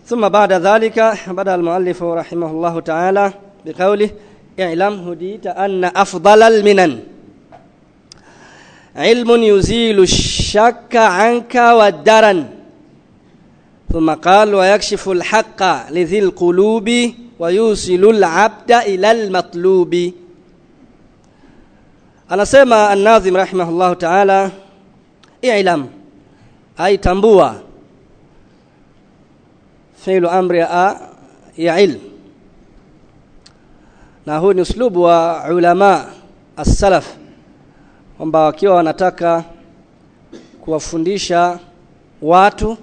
ثم بعد ذلك بدأ المؤلف رحمه الله تعالى بقوله اعلم هديت أن أفضل المنن علم يزيل الشك عنك والدرن ثم قال ويكشف الحق لذي القلوب ويوصل العبد إلى المطلوب anasema an-Nazim rahimahullah ta'ala i'lam ay tambua fi'lu amri a ya ilm na huu ni uslubu wa ulama as-salaf kwamba wakiwa wanataka kuwafundisha watu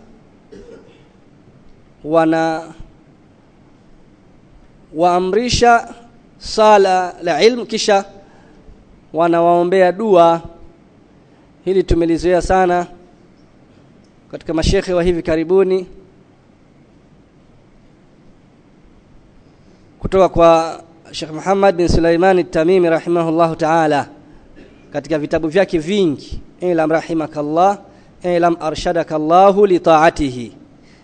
wana waamrisha sala la ilmu kisha wanawaombea dua hili tumelizoea sana katika mashekhe wa hivi karibuni kutoka kwa Sheikh Muhammad bin Sulaiman at-Tamimi rahimahullahu ta'ala katika vitabu vyake vingi ilam rahimakallah ilam arshadakallahu li ta'atihi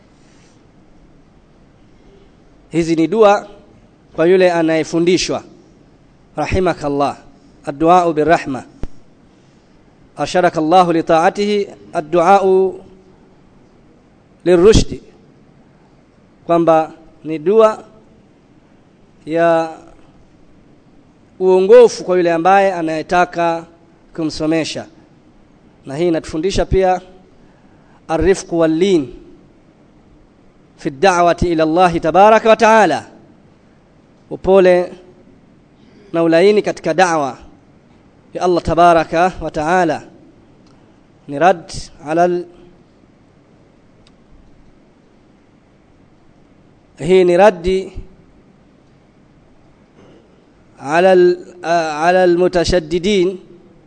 hizi ni dua kwa yule anayefundishwa rahimakallah الدعاء بالرحمة أرشدك الله لطاعته الدعاء للرشد kwamba ni dua ya uongofu kwa yule ambaye anayetaka kumsomesha na hii inatufundisha pia arifqu wallin fi da'wati ila Allah tabaraka wa taala upole na ulaini katika da'wa ya Allah tabaraka wa taala ni rad ala hii ni raddi ala ala almutashaddidin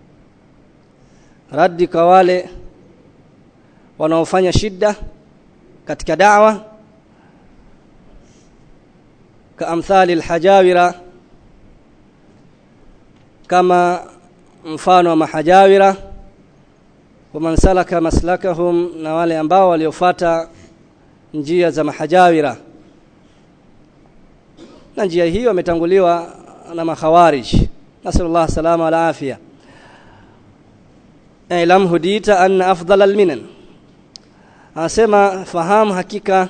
raddi kwa wale wanaofanya shida katika da'wa kaamthali alhajawira kama mfano wa mahajawira waman salaka maslakahum na wale ambao waliofata njia za mahajawira na njia hiyo wametanguliwa na makhawarij nasallallahu salama wal afia ilam hudita anna afdal alminan anasema fahamu hakika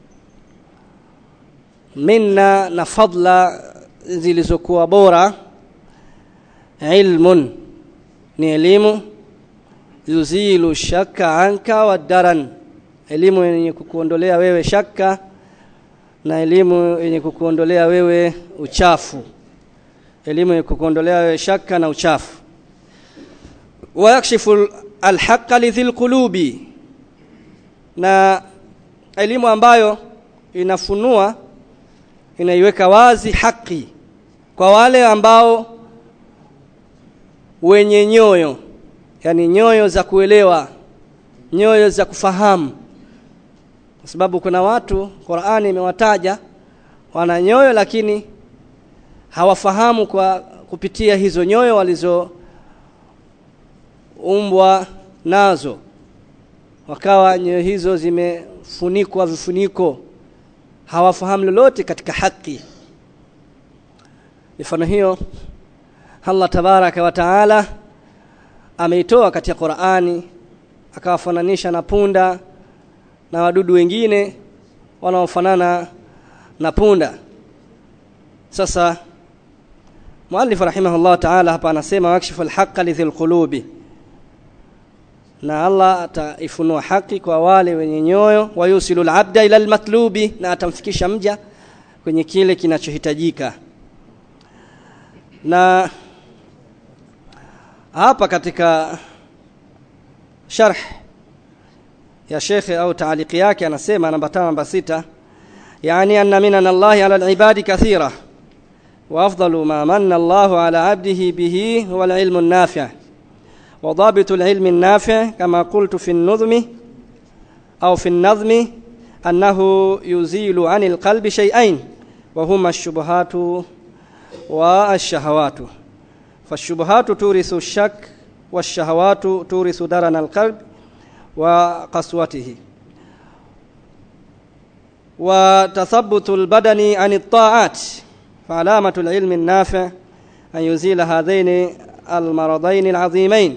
minna na fadla zilizokuwa bora ilmun ni elimu yuzilu shaka anka wa daran elimu yenye kukuondolea wewe shaka na elimu yenye kukuondolea wewe uchafu elimu yenye kukuondolea wewe shaka na uchafu wa yakshifu alhaqa lidhil qulubi na elimu ambayo inafunua inaiweka wazi haki kwa wale ambao wenye nyoyo yani nyoyo za kuelewa nyoyo za kufahamu kwa sababu kuna watu Qur'ani imewataja wana nyoyo lakini hawafahamu kwa kupitia hizo nyoyo walizo umbwa nazo wakawa nyoyo hizo zimefunikwa vifuniko hawafahamu lolote katika haki mifano hiyo Allah tabaraka wa taala ameitoa katika Qur'ani akawafananisha na punda na wadudu wengine wanaofanana na punda sasa muallif rahimahullah ta'ala hapa anasema wakshifu alhaqqa lidhil qulubi na Allah ataifunua haki kwa wale wenye nyoyo wayusilu alabda ila almatlubi na atamfikisha mja kwenye kile kinachohitajika na hapa katika sharh ya shekhe au taaliki yake anasema namba 5 namba 6 yani anna minan Allah ala alibadi kathira wa afdalu ma manna Allah ala abdihi bihi huwa alilmu an-nafi' وضابط العلم النافع كما قلت في النظم أو في النظم أنه يزيل عن القلب شيئين وهما الشبهات والشهوات فالشبهات تورث الشك والشهوات تورث درن القلب وقسوته وتثبت البدن عن الطاعات فعلامة العلم النافع أن يزيل هذين المرضين العظيمين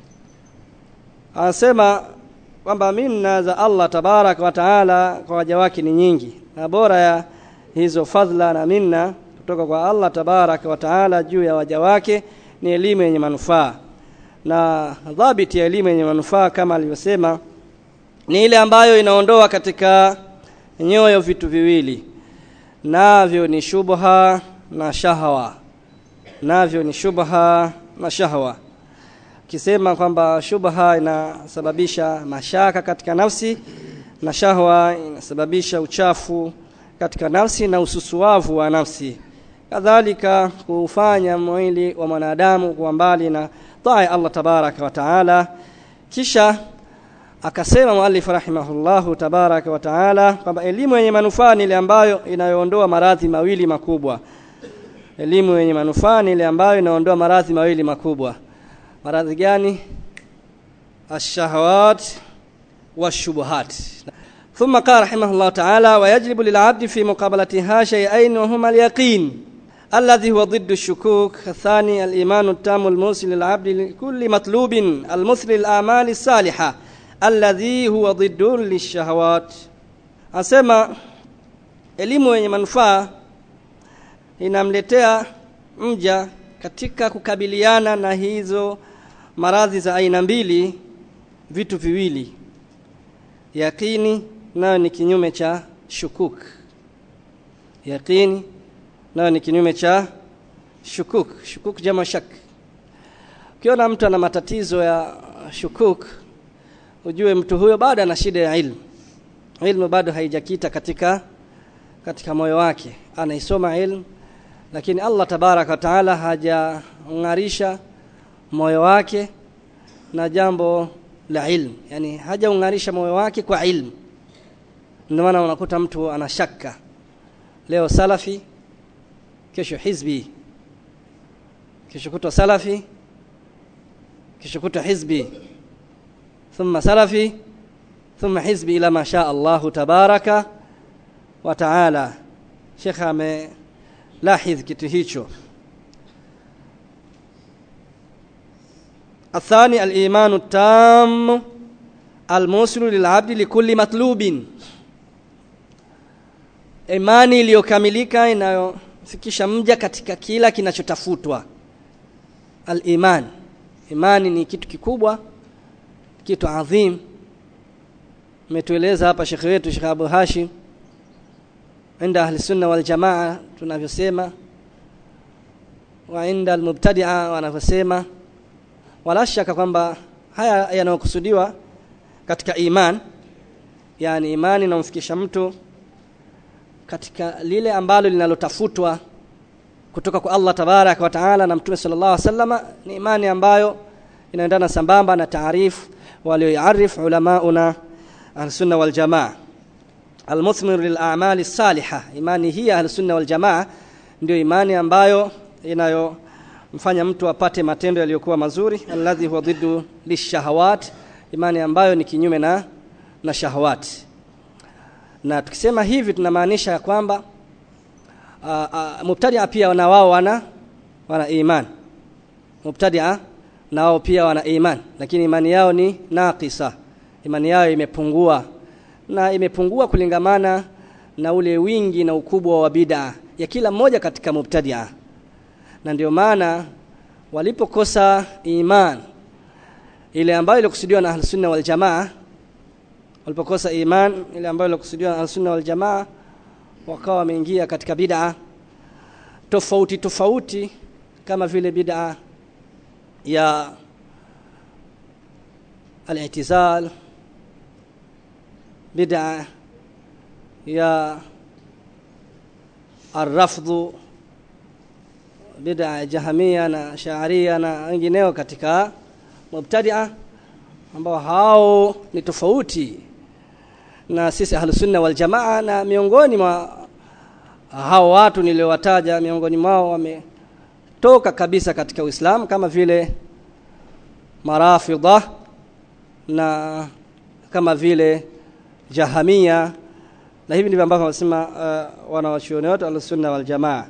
anasema kwamba minna za Allah tabarak wa taala kwa waja wake ni nyingi na bora ya hizo fadhila na minna kutoka kwa Allah tabarak wa taala juu ya waja wake ni elimu yenye manufaa na dhabiti ya elimu yenye manufaa kama alivyosema ni ile ambayo inaondoa katika nyoyo vitu viwili navyo ni shubha na shahawa navyo ni shubha na shahawa kisema kwamba shubha inasababisha mashaka katika nafsi na shahwa inasababisha uchafu katika nafsi na ususuavu wa nafsi kadhalika kufanya mwili wa mwanadamu kuwa mbali na taa ya Allah tabaraka wa taala kisha akasema muallif rahimahullahu tabaraka wa taala kwamba elimu yenye manufaa ni ile ambayo inayoondoa maradhi mawili makubwa elimu yenye manufaa ni ile ambayo inaondoa maradhi mawili makubwa maradhi gani الشهوات والشبهات ثم قال رحمه الله تعالى ويجلب للعبد في مقابلتها شيئين وهما اليقين الذي هو ضد الشكوك الثاني الإيمان التام الموصل للعبد لكل مطلوب المثل الأعمال الصالحة الذي هو ضد للشهوات أسمى elimu yenye manufaa inamletea mja katika kukabiliana na hizo maradhi za aina mbili vitu viwili yaqini nayo ni kinyume cha shukuk yaqini nayo ni kinyume cha shukuk shukuk jama shak ukiona mtu ana matatizo ya shukuk ujue mtu huyo bado ana shida ya ilmu ilmu bado haijakita katika katika moyo wake anaisoma ilmu lakini Allah tabaraka wa taala hajang'arisha moyo wake na jambo la ilmu yani hajaung'arisha moyo wake kwa ilmu ndio maana unakuta mtu ana shaka leo salafi kesho hizbi kesho kutwa salafi kesho kutwa hizbi thumma salafi thumma hizbi ila ma sha Allah tabaraka wa taala Sheikh amelahidh kitu hicho الثاني الإيمان التام الموصل للعبد لكل مطلوب imani iliyokamilika inayofikisha mja katika kila kinachotafutwa al-iman imani ni kitu kikubwa kitu adhim umetueleza hapa shekhe wetu Sheikh Abu Hashim inda ahli sunna wal jamaa tunavyosema wa inda al-mubtadi'a wanavyosema wala shaka kwamba haya yanayokusudiwa katika iman yani imani inamfikisha mtu katika lile ambalo linalotafutwa kutoka kwa Allah tabarak wa taala na mtume sallallahu alaihi wasallama ni imani ambayo inaendana sambamba na taarifu walioiarif ulamauna ahlusunna wal jamaa almuthmir lil a'mali salihah imani hii ahlusunna wal jamaa ndio imani ambayo inayo mfanya mtu apate matendo yaliyokuwa mazuri alladhi huwa dhiddu lishahawat imani ambayo ni kinyume na na shahawati na tukisema hivi tunamaanisha ya kwamba mubtadia pia na wao wana wana iman mubtadia na wao pia wana iman lakini imani yao ni naqisa imani yao imepungua na imepungua kulingamana na ule wingi na ukubwa wa bid'a ya kila mmoja katika mubtadia na ndio maana walipokosa iman ile ambayo ilikusudiwa na ahlus-sunna wal jamaa walipokosa iman ile ambayo ilikusudiwa na ahlus-sunna wal jamaa wakawa wameingia katika bid'a tofauti tofauti kama vile bid'a ya al-i'tizal bid'a ya الرفض bid'a jahamia na shaaria na wengineo katika mubtadia ambao hao ni tofauti na sisi ahlusunna wal jamaa na miongoni mwa hao watu niliowataja miongoni mwao wametoka kabisa katika Uislamu kama vile marafidha na kama vile jahamia na hivi ndivyo ambavyo wanasema uh, wanawachuoni wote al-sunna wal jamaa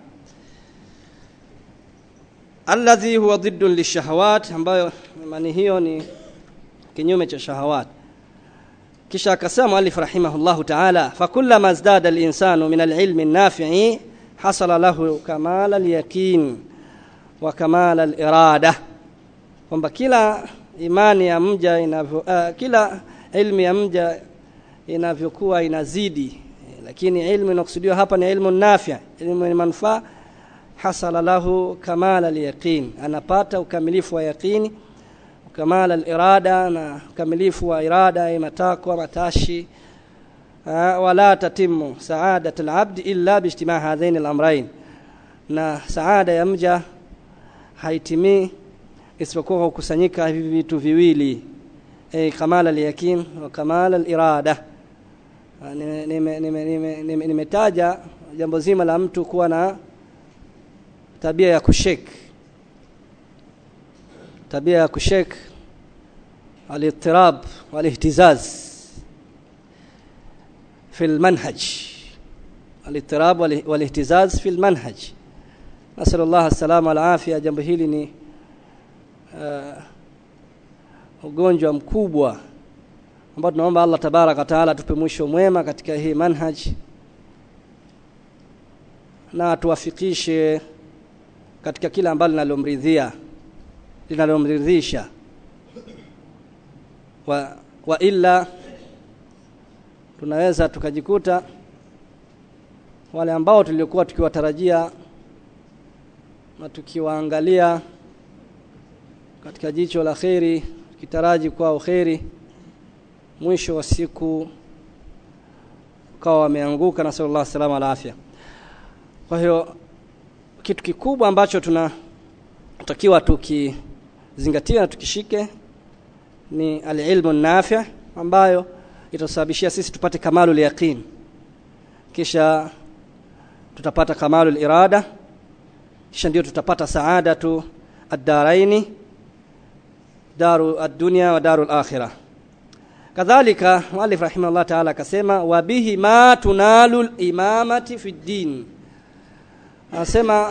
alladhi huwa dhiddun lishahawat ambayo imani hiyo ni kinyume cha shahawat kisha akasema muallif rahimahullahu ta'ala fakullama zdada al-insanu min al-ilmi an-nafi'i hasala lahu kamal al-yaqin wa kamal al-irada kwamba kila imani ya mja inavyo uh, kila ilmu ya mja inavyokuwa inazidi lakini ilmu inakusudiwa hapa ni ilmu nafi ilmu yenye manufaa hasala lahu kamal al-yaqin anapata ukamilifu wa yaqini kamal al-irada na ukamilifu wa irada matakwa matashi wala tatimu saadat al-abd illa biijtimaa hadhain al-amrayn na saada ya mja haitimii isipokuwa kukusanyika hivi vitu viwili eh kamal al-yaqin wa kamal al-irada nimetaja jambo zima la mtu kuwa na tabia ya kushek tabia ya kushek al-ittirab wal-ihtizaz في المنهج الاضطراب والاهتزاز في المنهج نسأل الله السلامة والعافية jambo hili ni uh, ugonjwa mkubwa ambao tunaomba Allah tabaraka taala tupe mwisho mwema katika hii manhaj na tuwafikishe katika kila ambalo linalomridhia linalomridhisha wa, wa illa tunaweza tukajikuta wale ambao tuliokuwa tukiwatarajia na tukiwaangalia katika jicho la kheri tukitaraji kwao kheri mwisho wa siku ukawa wameanguka na sallallahu alaihi wasallam ala afya kwa hiyo kitu kikubwa ambacho tunatakiwa tukizingatia na tukishike ni alilmu nafi ambayo itasababishia sisi tupate kamalu yaqin kisha tutapata kamalu irada kisha ndio tutapata saadatu ad-daraini daru ad-dunya wa daru al-akhirah kadhalika muallif rahimahullah ta'ala akasema wa bihi ma tunalu al-imamati fi din anasema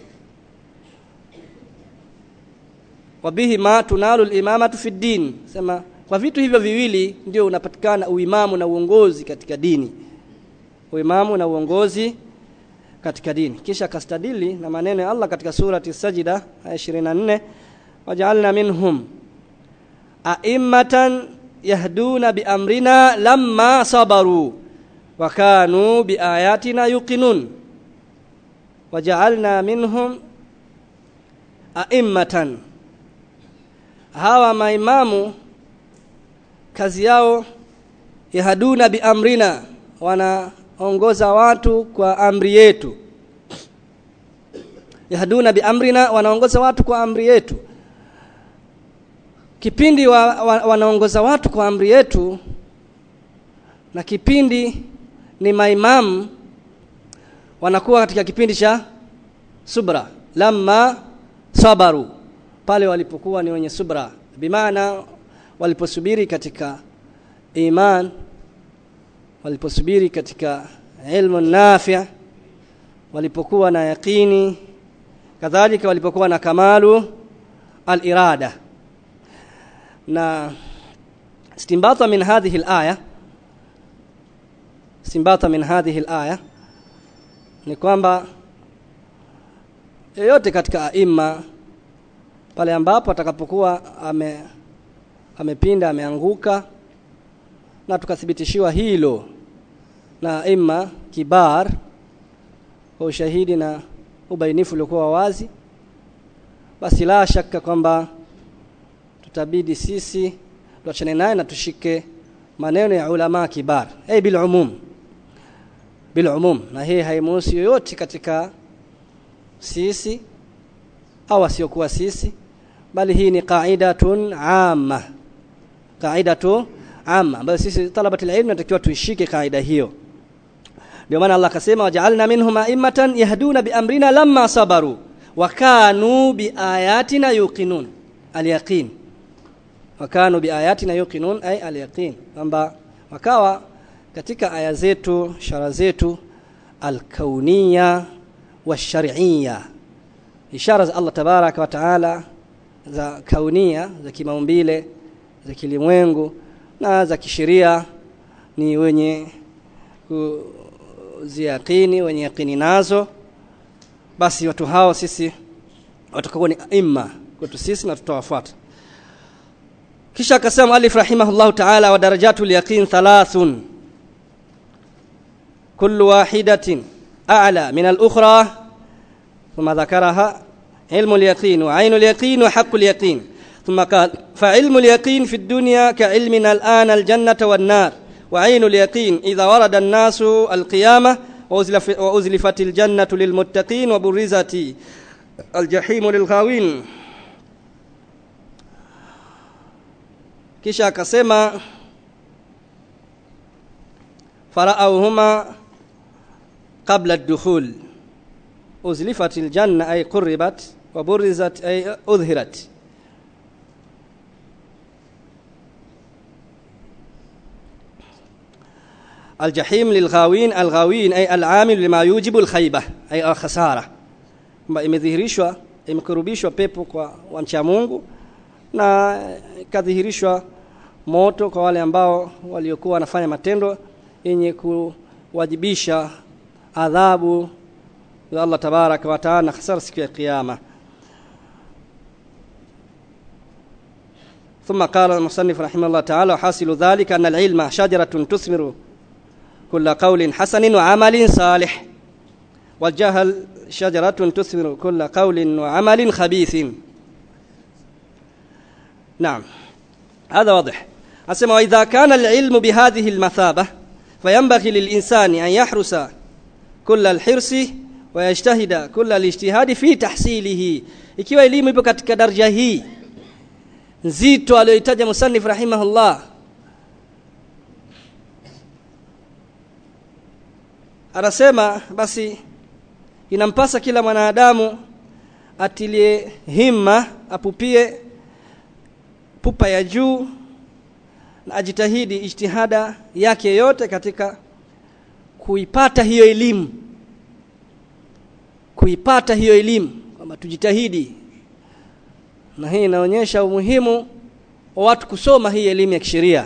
wa bihi ma tunalu al-imamatu fi din sema kwa vitu hivyo viwili ndio unapatikana uimamu na uongozi katika dini uimamu na uongozi katika dini kisha kastadili na maneno ya Allah katika surati sajida aya 24 waja'alna minhum a'immatan yahduna biamrina lamma sabaru wa kanu biayatina yuqinun waja'alna minhum a'immatan hawa maimamu kazi yao yahduna biamrina wanaongoza watu kwa amri yetu yahduna biamrina wanaongoza watu kwa amri yetu kipindi wa, wa, wanaongoza watu kwa amri yetu na kipindi ni maimamu wanakuwa katika kipindi cha subra lamma sabaru pale walipokuwa ni wenye subra bimaana waliposubiri katika iman waliposubiri katika ilmu nafi' walipokuwa na yaqini kadhalika walipokuwa na kamalu al-irada na istimbata min hadhihi al-aya istimbata min hadhihi al-aya ni kwamba yeyote katika aima pale ambapo atakapokuwa ame amepinda ameanguka na tukathibitishiwa hilo na imma kibar kwa ushahidi na ubainifu uliokuwa wazi basi la shaka kwamba tutabidi sisi tuachane naye na tushike maneno ya ulama kibar hey bil umum bil umum na hii haimuhusu yoyote katika sisi au asiokuwa sisi bali hii ni qaidatun amma qaidatu amma ambayo sisi talabati ilmu tunatakiwa tuishike kaida hiyo ndio maana Allah akasema waja'alna minhum a'immatan yahduna biamrina lamma sabaru wa kanu biayatina yuqinun al-yaqin wa kanu biayatina yuqinun ay al-yaqin kwamba wakawa katika aya zetu ishara zetu alkauniya washariya ishara za Allah tabaraka wa taala za kaunia za kimaumbile za kilimwengu na za kisheria ni wenye kuziakini wenye yakini nazo basi watu hao sisi watakuwa ni aima kwetu sisi na tutawafuata kisha akasema alif rahimahullahu ta'ala wa darajatul yaqin thalathun kullu wahidatin a'la min al-ukhra ثم ذكرها علم اليقين وعين اليقين وحق اليقين ثم قال فعلم اليقين في الدنيا كعلمنا الآن الجنة والنار وعين اليقين إذا ورد الناس القيامة وأزلفت الجنة للمتقين وبرزت الجحيم للغاوين kisha akasema faraauhuma qabla ad-dukhul uzlifat al-janna ay qurribat wa burizat ay udhirat الجحيم للغاوين الغاوين أي العامل لما يوجب الخيبة أي الخسارة kwamba imedhihirishwa imekurubishwa pepo kwa wamcha Mungu na ikadhihirishwa moto kwa wale ambao waliokuwa wanafanya matendo yenye kuwajibisha adhabu za Allah tabaraka wa taala na hasara siku ya kiyama ثم قال المصنف رحمه الله تعالى وحاصل ذلك أن العلم شجرة تثمر كل قول حسن وعمل صالح والجهل شجرة تثمر كل قول وعمل خبيث نعم هذا واضح أسمع وإذا كان العلم بهذه المثابة فينبغي للإنسان أن يحرس كل الحرص ويجتهد كل الاجتهاد في تحصيله ikiwa elimu ipo katika daraja hii nzito aliyoitaja musannif rahimahullah anasema basi inampasa kila mwanadamu atilie himma apupie pupa ya juu na ajitahidi ijtihada yake yote katika kuipata hiyo elimu kuipata hiyo elimu kwamba tujitahidi na hii inaonyesha umuhimu wa watu kusoma hii elimu ya kisheria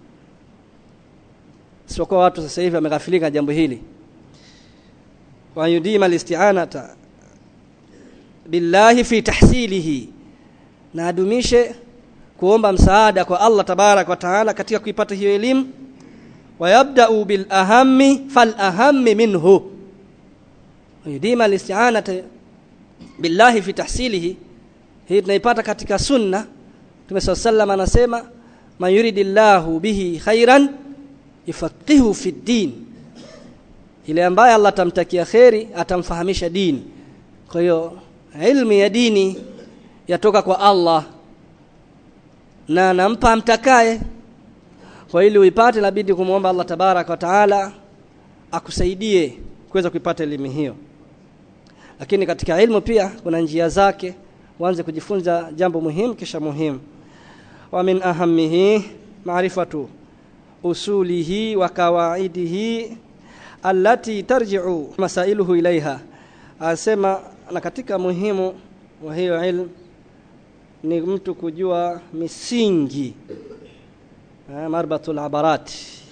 sio kwa watu sasa hivi wameghafilika jambo hili wa yudima alisti'anata billahi fi tahsilihi na adumishe kuomba msaada kwa Allah tabarak wa taala katika kuipata hiyo elimu wayabda'u bil ahammi fal ahammi minhu yudima alisti'anata billahi fi tahsilihi hii tunaipata katika sunna Mtume sallallahu anasema man yuridillahu bihi khairan yufaqihu fi din ile ambaye Allah atamtakia kheri atamfahamisha dini kwa hiyo ilmu ya dini yatoka kwa Allah na nampa mtakaye kwa ili uipate inabidi kumwomba Allah tabarak wa taala akusaidie kuweza kuipata elimu hiyo lakini katika ilmu pia kuna njia zake uanze kujifunza jambo muhimu kisha muhimu wa min ahamihi maarifatu usulihi wa kawaidihi allati tarji'u masailuhu ilaiha asema na katika muhimu wa hiyo ilmu ni mtu kujua misingi marbatul abarat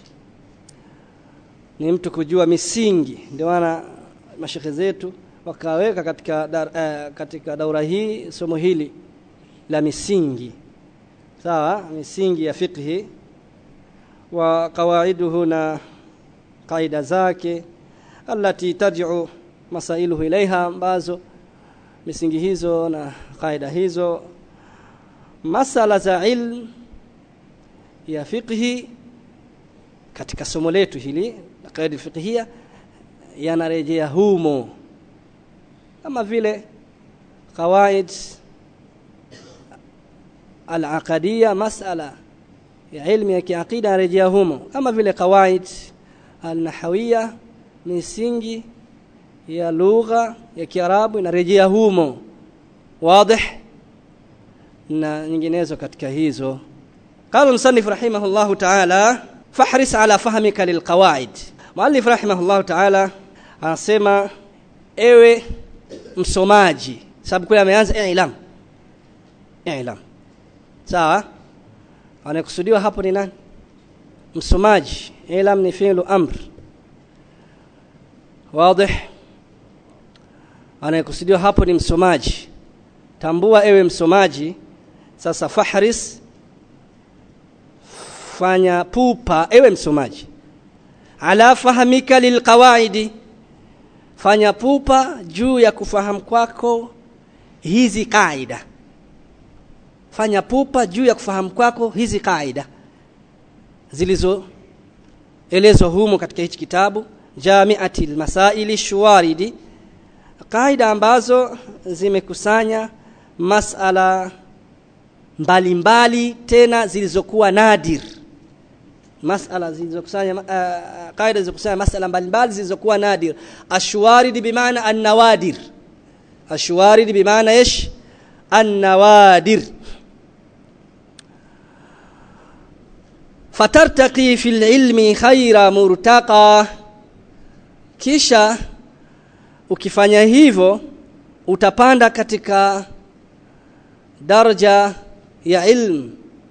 ni mtu kujua misingi ndio maana mashekhe zetu wakaweka katika dar, eh, katika daura hii somo hili la misingi sawa misingi ya fiqhi wa qawaiduhu na kaida zake allati tarji'u masailuhu ilaiha ambazo misingi hizo na kaida hizo masala za ilm ya fiqhi katika somo letu hili la kaida fiqhia yanarejea humo kama vile qawaid al-aqadiyya masala ya ilmu ya kiaqida yarejea humo kama vile qawaid al-nahawiyya misingi ya lugha ya Kiarabu inarejea humo wazi na nyinginezo katika hizo قال المصنف رحمه الله تعالى fahris ala fahmika lilqawaid muallif rahimahullahu ta'ala anasema ewe msomaji sababu kule ameanza ilam ilam sawa anayekusudiwa hapo ni nani msomaji ilam ni fi'lu amr wazi anayekusudiwa hapo ni msomaji tambua ewe msomaji sasa fahris fanya pupa ewe msomaji ala fahamika lilqawaidi fanya pupa juu ya kufahamu kwako hizi kaida fanya pupa juu ya kufahamu kwako hizi kaida zilizoelezwa humo katika hichi kitabu jamiati lmasaili shuwaridi kaida ambazo zimekusanya masala mbalimbali tena zilizokuwa nadir masala zilizokusanya uh, kaida zilizokusanya masala mbalimbali zilizokuwa nadir ashwarid bimaana an-nawadir ashwarid bimaana ايش النوادر fatartaqi fil ilmi khaira murtaqa kisha ukifanya hivyo utapanda katika daraja ya ilmu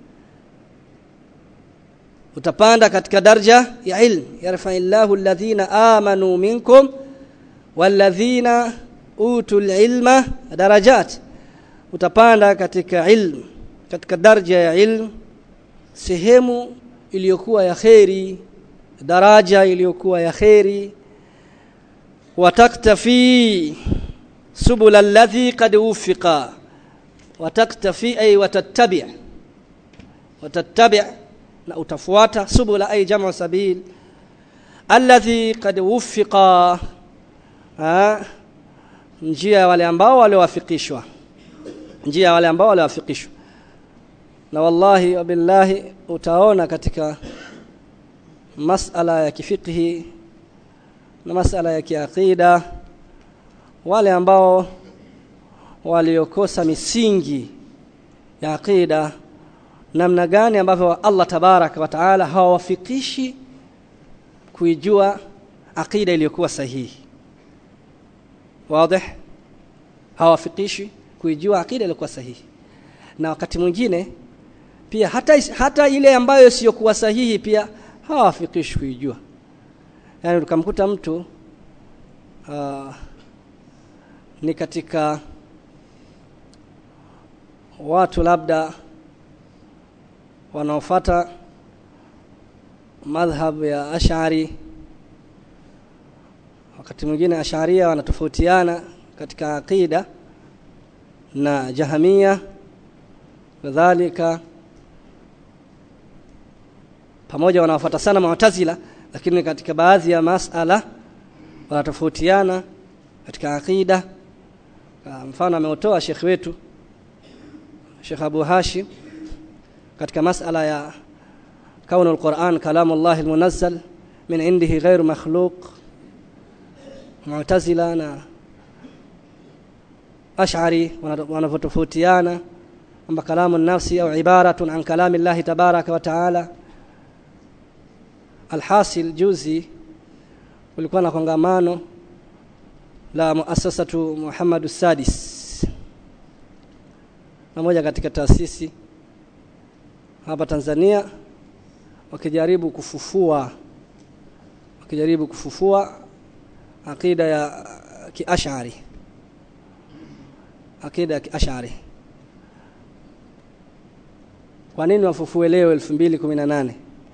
utapanda katika daraja ya ilmu yarfa'illahu alladhina amanu minkum walladhina utul ilma darajat utapanda katika ilmu katika daraja ya ilmu sehemu iliyokuwa ya kheri daraja iliyokuwa ya kheri wataktafi subul alladhi qad ufiqa wataktafi ay watattabi' watattabi' na utafuata subula ay jamu sabil alladhi qad ufiqa njia wale ambao waliowafikishwa njia wale ambao waliowafikishwa na wallahi wabillahi utaona katika masala ya kifikhi na masala ya kiakida wale ambao waliokosa misingi ya akida namna gani ambavyo Allah tabaraka wa taala hawawafikishi kuijua akida iliyokuwa sahihi wazi hawafikishi kuijua akida iliyokuwa sahihi na wakati mwingine pia hata hata ile ambayo siyokuwa sahihi pia hawafikishi kuijua yani tukamkuta mtu uh, ni katika watu labda wanaofata madhhab ya Ash'ari wakati mwingine Ash'aria wanatofautiana katika aqida na Jahamia kadhalika pamoja wanaofuata sana Mu'tazila lakini katika baadhi ya masala wanatofautiana katika aqida mfano ameutoa Sheikh wetu Sheikh Abu Hashim katika masala ya kaunu al-Qur'an kalamu Allah al-munazzal min indihi ghairu makhluq Mu'tazila na Ash'ari wanatofautiana kwamba kalamu nafsi au ibaratun an kalami Allah tabaraka wa taala alhasil juzi kulikuwa na kongamano la muasasatu Muhammad Sadis na moja katika taasisi hapa Tanzania wakijaribu kufufua wakijaribu kufufua akida ya kiashari akida ya kiashari kwa nini wafufue leo 2018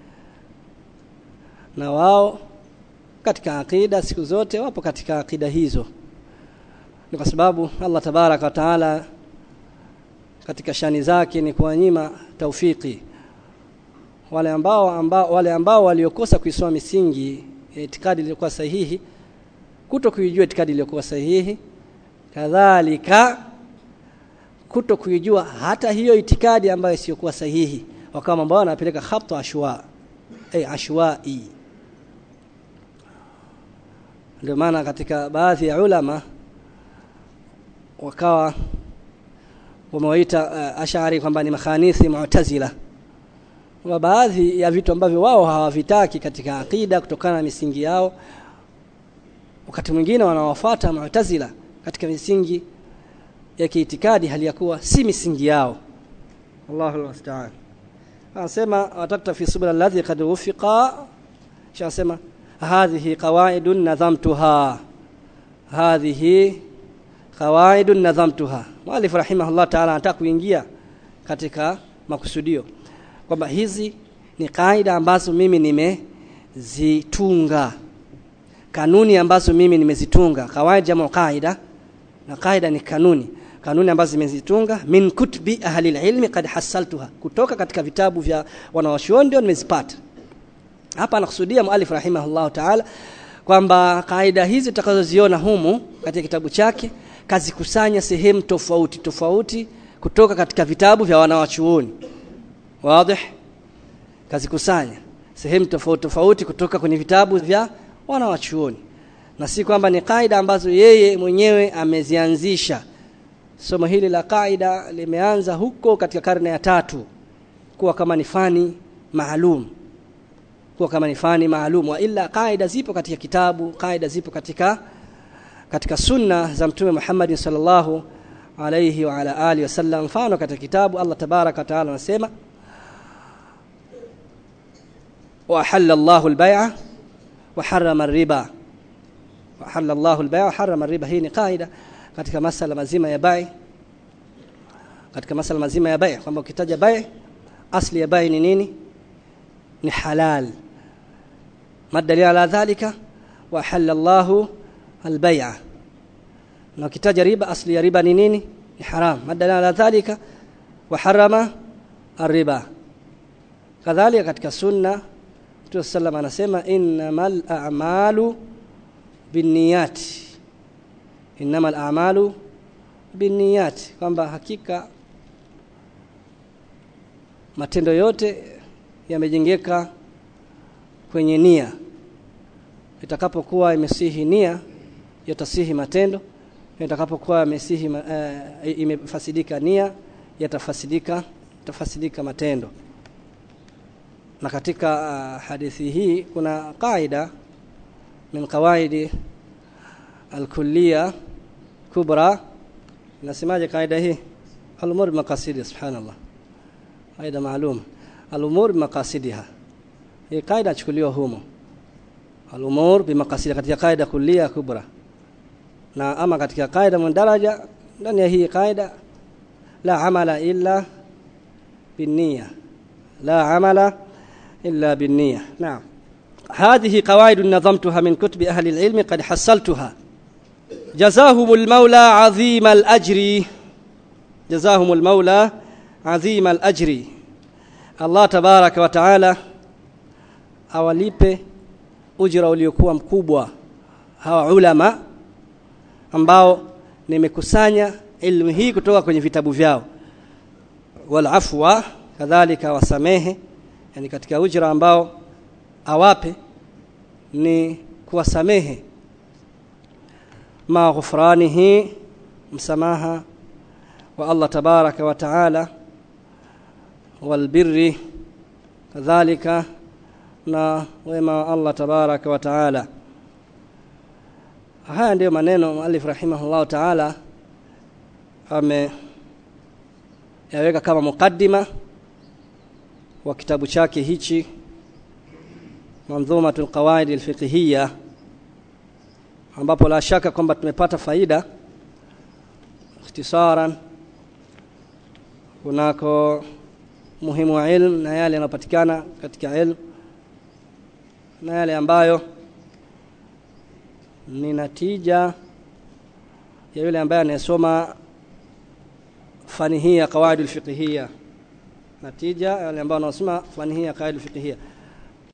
na wao katika akida siku zote wapo katika akida hizo ni kwa sababu Allah tabaraka wa taala katika shani zake ni kuwanyima taufiki wale ambao, ambao wale ambao waliokosa kuisoma misingi ya itikadi iliyokuwa sahihi kuto kuijua itikadi iliyokuwa sahihi kadhalika kuto kuijua hata hiyo itikadi ambayo isiyokuwa sahihi wakawa mambo wanapeleka khata ashwa ay ashwai ndio maana katika baadhi ya ulama wakawa wamewaita uh, ashari kwamba ni makhanithi mu'tazila wa baadhi ya vitu ambavyo wao hawavitaki katika akida kutokana na misingi yao wakati mwingine wanawafuata mu'tazila katika misingi ya kiitikadi hali ya kuwa si misingi yao Allahu musta'an anasema watakta fi subul alladhi qad wufiqa shasema hadhihi qawaidun nadhamtuha hadhihi qawaidun nadhamtuha mwalif rahimahullah ta'ala anataka kuingia katika makusudio kwamba hizi ni kaida ambazo mimi nimezitunga kanuni ambazo mimi nimezitunga kawaid jamu qaida na qaida ni kanuni kanuni ambazo nimezitunga min kutubi ahli ilmi qad hasaltuha kutoka katika vitabu vya wanawachuoni ndio nimezipata hapa anakusudia mualif rahimahullah ta'ala kwamba kaida hizi tutakazoziona humu katika kitabu chake kazikusanya sehemu tofauti tofauti kutoka katika vitabu vya wanawachuoni wazi kazikusanya sehemu tofauti tofauti kutoka kwenye vitabu vya wanawachuoni na si kwamba ni kaida ambazo yeye mwenyewe amezianzisha somo hili la kaida limeanza huko katika karne ya tatu kuwa kama ni fani maalum kuwa kama ni fani maalum wa ila kaida zipo katika kitabu kaida zipo katika katika sunna za mtume Muhammad sallallahu alayhi wa ala alihi wasallam mfano katika kitabu Allah tabaraka taala anasema wa halalla Allahu al-bay'a wa harrama ar-riba wa halalla Allahu al-bay'a wa harrama ar-riba hii ni kaida katika masala mazima ya bai katika masala mazima ya bai kwamba ukitaja bai asli ya bai ni nini ni halal madali ala dhalika wa halallahu albay'a na ukitaja riba asli ya riba ni nini ni haram madali ala dhalika wa harama arriba kadhalika katika sunna Mtume sallam anasema innamal a'malu binniyati innamal a'malu binniyati kwamba hakika matendo yote yamejengeka kwenye nia itakapokuwa imesihi nia yatasihi matendo itakapokuwa imesihi uh, imefasidika nia yatafasidika tafasidika matendo na katika uh, hadithi hii kuna kaida min qawaidi al-kulliya kubra nasemaje kaida hii al-umur maqasidi subhanallah kaida maalum al-umur maqasidiha hii kaida chukuliwa humo al-umur bimaqasidi katika kaida kulliya kubra na ama katika kaida mundaraja ndani ya hii kaida la amala illa binniya la amala illa binniya naam هذه قواعد نظمتها من كتب أهل العلم قد حصلتها جزاهم المولى عظيم الأجر جزاهم المولى عظيم الأجر الله تبارك وتعالى awalipe ujira uliokuwa mkubwa hawa ulama ambao nimekusanya elimu hii kutoka kwenye vitabu vyao wal afwa kadhalika wasamehe yani katika ujira ambao awape ni kuwasamehe ma ghufranihi msamaha wa Allah tabaraka wa taala wal birri kadhalika na wema wa Allah tabaraka wa taala haya ndiyo maneno muallif rahimahullah taala ame yaweka kama mukaddima wa kitabu chake hichi manzumatul qawaid alfiqhiyya ambapo la shaka kwamba tumepata faida ikhtisaran kunako muhimu wa ilmu na yale yanayopatikana katika ilmu na yale ambayo ni natija ya yule ambaye anayesoma fani hii ya qawaidul fiqhiyya natija yale ambao wanasoma fani hii ya qawaidul fiqhiyya